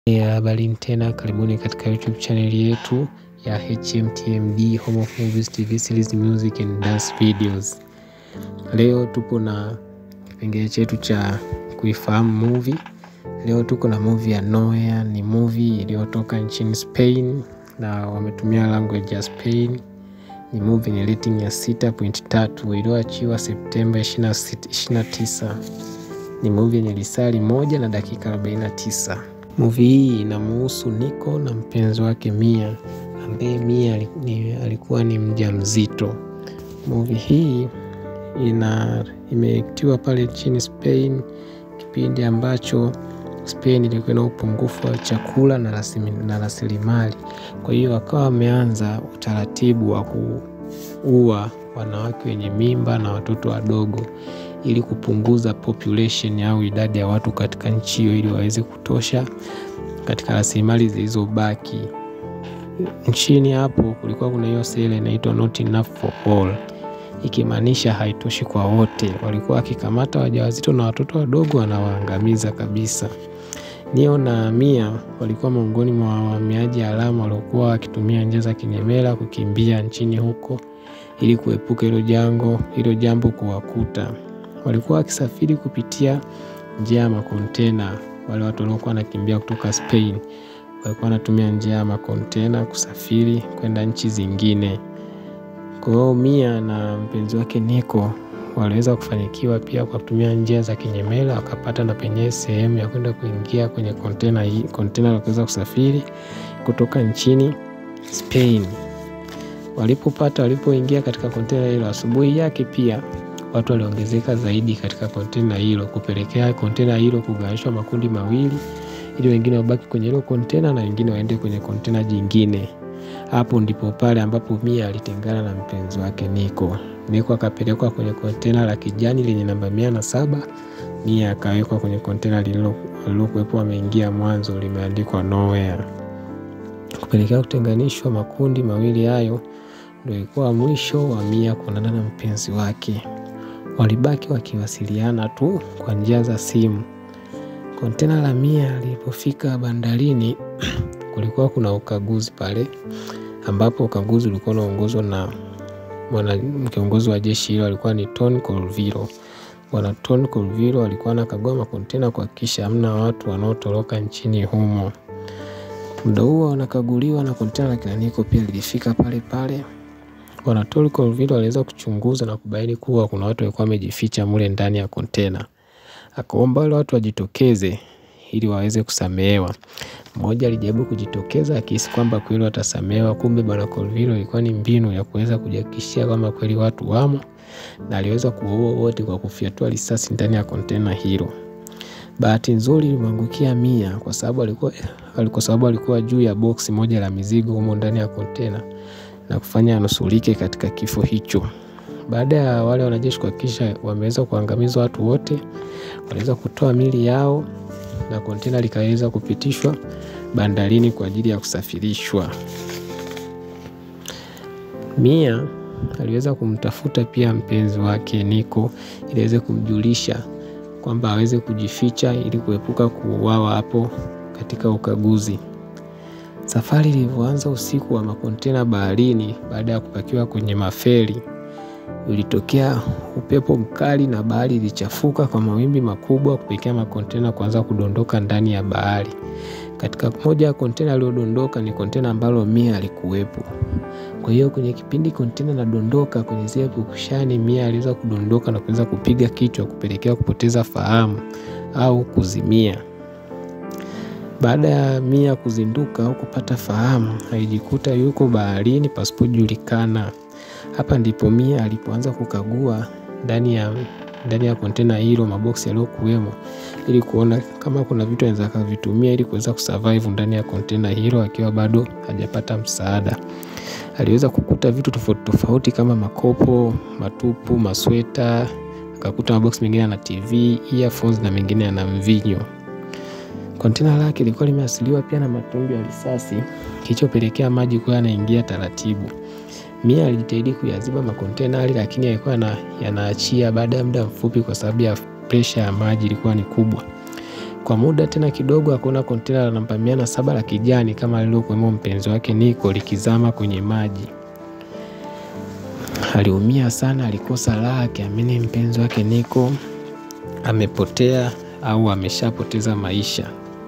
Ya habarini tena, karibuni katika YouTube channel yetu ya HMTMD Home of Movies TV series music and dance videos. Leo tupo na kipengele chetu cha kuifahamu movie. Leo tuko na movie ya Noea, ni movie iliyotoka nchini Spain na wametumia language ya Spain. Ni movie ni rating ya 6.3 iliyoachiwa Septemba 29. Ni movie yenye lisali moja na dakika 49. Movie hii inamuhusu Nico na mpenzi wake Mia ambaye Mia alikuwa ni mjamzito. Movie hii ina imeektiwa pale nchini Spain kipindi ambacho Spain ilikuwa na upungufu wa chakula na rasilimali. Kwa hiyo wakawa wameanza utaratibu wa kuua wanawake wenye mimba na watoto wadogo ili kupunguza population au idadi ya watu katika nchi hiyo ili waweze kutosha katika rasilimali zilizobaki. Nchini hapo kulikuwa kuna hiyo sera inaitwa not enough for all, ikimaanisha haitoshi kwa wote. Walikuwa wakikamata wajawazito na watoto wadogo wanawaangamiza kabisa. Nio na Mia walikuwa miongoni mwa wahamiaji haramu waliokuwa wakitumia njia za kinyemela kukimbia nchini huko ili kuepuka hilo jango hilo jambo kuwakuta. Walikuwa wakisafiri kupitia njia ya makontena. Wale watu waliokuwa wanakimbia kutoka Spain walikuwa wanatumia njia ya makontena kusafiri kwenda nchi zingine. Kwa hiyo Mia na mpenzi wake Nico waliweza kufanikiwa pia kwa kutumia njia za kinyemela, wakapata na penyewe sehemu ya kwenda kuingia kwenye kontena hii, kontena la kuweza kusafiri kutoka nchini Spain. Walipopata, walipoingia katika kontena hilo, asubuhi yake pia watu waliongezeka zaidi katika kontena hilo, kupelekea kontena hilo kugawanyishwa makundi mawili, ili wengine wabaki kwenye hilo kontena na wengine waende kwenye kontena jingine. Hapo ndipo pale ambapo Mia alitengana na mpenzi wake Nico. Nico akapelekwa kwenye kontena la kijani lenye namba mia na saba. Mia akawekwa kwenye kontena lililokuwepo wameingia mwanzo limeandikwa Nowhere. Kupelekea kutenganishwa makundi mawili hayo, ndio ilikuwa mwisho wa Mia kuonana na mpenzi wake. Walibaki wakiwasiliana tu kwa njia za simu. Kontena la Mia lilipofika bandarini kulikuwa kuna ukaguzi pale, ambapo ukaguzi ulikuwa unaongozwa na mwana kiongozi wa jeshi hilo alikuwa ni Ton Colville. Bwana Ton Colville alikuwa anakagua makontena kuhakikisha hamna watu wanaotoroka nchini humo. Muda huo wanakaguliwa na kontena la kina Nico pia lilifika pale pale. Bwana Ton Colville aliweza kuchunguza na kubaini kuwa kuna watu walikuwa wamejificha mule ndani ya kontena. Akaomba wale watu wajitokeze ili waweze kusamehewa. Mmoja alijaribu kujitokeza akihisi kwamba kweli watasamehewa, kumbe bwana Colville ilikuwa ni mbinu ya kuweza kujihakikishia kwamba kweli watu wamo, na aliweza kuwaua wote kwa kufyatua risasi ndani ya kontena hilo. Bahati nzuri ilimwangukia Mia kwa sababu alikuwa kwa sababu alikuwa juu ya boksi moja la mizigo humo ndani ya kontena na kufanya anusurike katika kifo hicho. Baada ya wale wanajeshi kuhakikisha wameweza kuangamiza watu wote, waliweza kutoa mili yao na kontena likaweza kupitishwa bandarini kwa ajili ya kusafirishwa. Mia aliweza kumtafuta pia mpenzi wake Nico ili aweze kumjulisha kwamba aweze kujificha ili kuepuka kuuawa hapo katika ukaguzi. Safari ilivyoanza usiku wa makontena baharini, baada ya kupakiwa kwenye maferi, ulitokea upepo mkali na bahari ilichafuka kwa mawimbi makubwa kupelekea makontena kuanza kudondoka ndani ya bahari. Katika moja ya kontena aliyodondoka ni kontena ambalo Mia alikuwepo. Kwa hiyo kwenye kipindi kontena nadondoka kwenye zile pukushani, Mia aliweza kudondoka na kuweza kupiga kichwa kupelekea kupoteza fahamu au kuzimia. Baada ya Mia kuzinduka au kupata fahamu, alijikuta yuko baharini pasipojulikana. Hapa ndipo Mia alipoanza kukagua ndani ya ndani ya kontena hilo maboksi yaliyokuwemo ili kuona kama kuna vitu anaweza akavitumia ili kuweza kusurvive ndani ya kontena hilo akiwa bado hajapata msaada. Aliweza kukuta vitu tofauti tofauti kama makopo matupu, masweta, akakuta maboksi mengine yana TV, earphones na mengine yana mvinyo. Kontena lake lilikuwa limeasiliwa pia na matundu ya risasi kilichopelekea maji kuwa yanaingia taratibu. Mia alijitahidi kuyaziba makontena yale, lakini yalikuwa yanaachia baada ya muda mfupi, kwa sababu ya presha ya maji ilikuwa ni kubwa. Kwa muda tena kidogo akaona kontena la namba mia na saba la kijani kama lililokuwemo mpenzi wake Niko likizama kwenye maji. Aliumia sana, alikosa raha akiamini mpenzi wake Niko amepotea au ameshapoteza maisha.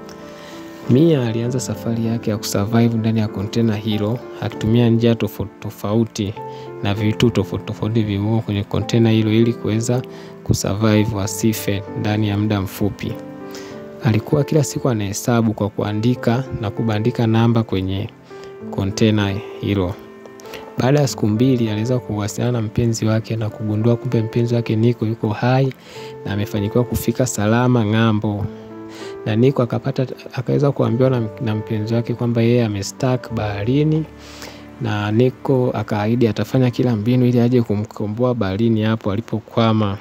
Mia alianza safari yake ya kusurvive ndani ya kontena hilo akitumia njia tofauti tofauti na vitu tofauti tofauti vilivyomo kwenye kontena hilo ili kuweza kusurvive asife ndani ya muda mfupi. Alikuwa kila siku anahesabu kwa kuandika na kubandika namba kwenye kontena hilo. Baada ya siku mbili aliweza kuwasiliana na mpenzi wake na kugundua kumbe mpenzi wake Niko yuko hai na amefanikiwa kufika salama ng'ambo na Niko akapata akaweza kuambiwa na, na mpenzi wake kwamba yeye amestak baharini, na Niko akaahidi atafanya kila mbinu ili aje kumkomboa baharini hapo alipokwama.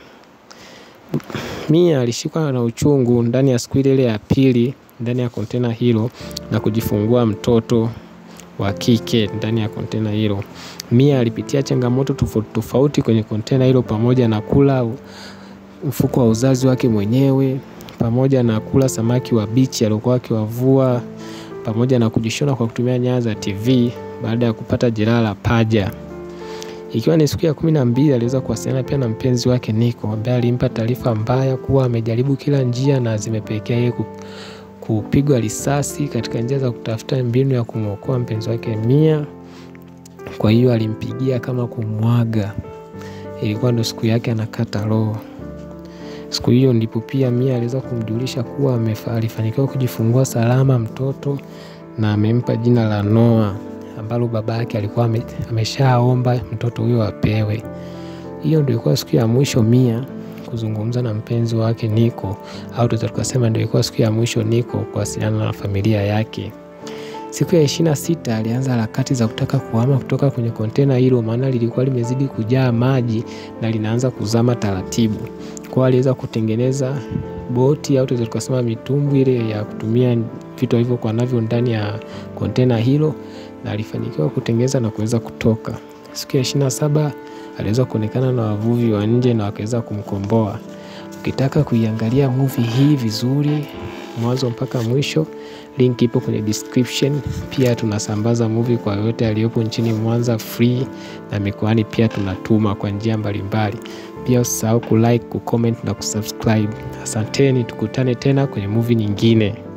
Mia alishikwa na uchungu ndani ya siku ile ile ya pili ndani ya kontena hilo na kujifungua mtoto wa kike ndani ya kontena hilo. Mia alipitia changamoto tofauti tofauti kwenye kontena hilo pamoja na kula mfuko wa uzazi wake mwenyewe pamoja na kula samaki wa bichi aliokuwa akiwavua pamoja na kujishona kwa kutumia nyaya za TV baada ya kupata jeraha la paja. Ikiwa ni siku ya kumi na mbili aliweza kuwasiliana pia na mpenzi wake Niko ambaye alimpa taarifa mbaya kuwa amejaribu kila njia na zimepelekea yeye kupigwa risasi katika njia za kutafuta mbinu ya kumwokoa mpenzi wake Mia. Kwa hiyo alimpigia kama kumwaga, ilikuwa ndo siku yake anakata roho. Siku hiyo ndipo pia Mia aliweza kumjulisha kuwa alifanikiwa kujifungua salama mtoto na amempa jina la Noah ambalo baba yake alikuwa ameshaomba mtoto huyo apewe. Hiyo ndio ilikuwa siku ya mwisho Mia kuzungumza na mpenzi wake Niko, au tunaweza tukasema ndio ilikuwa siku ya mwisho Niko kuwasiliana na familia yake. Siku ya ishirini na sita alianza harakati za kutaka kuhama kutoka kwenye kontena hilo, maana lilikuwa limezidi kujaa maji na linaanza kuzama taratibu. Kwa aliweza kutengeneza boti au tunaweza tukasema mitumbwi ile ya kutumia vitu alivyokuwa navyo ndani ya kontena hilo, na alifanikiwa kutengeneza na kuweza kutoka. Siku ya ishirini na saba aliweza kuonekana na wavuvi wa nje na wakaweza kumkomboa. Ukitaka kuiangalia movie hii vizuri mwanzo mpaka mwisho, link ipo kwenye description. Pia tunasambaza movie kwa yote aliyopo nchini Mwanza free, na mikoani pia tunatuma kwa njia mbalimbali. Pia usisahau kulike, kucomment na kusubscribe. Asanteni, tukutane tena kwenye movie nyingine.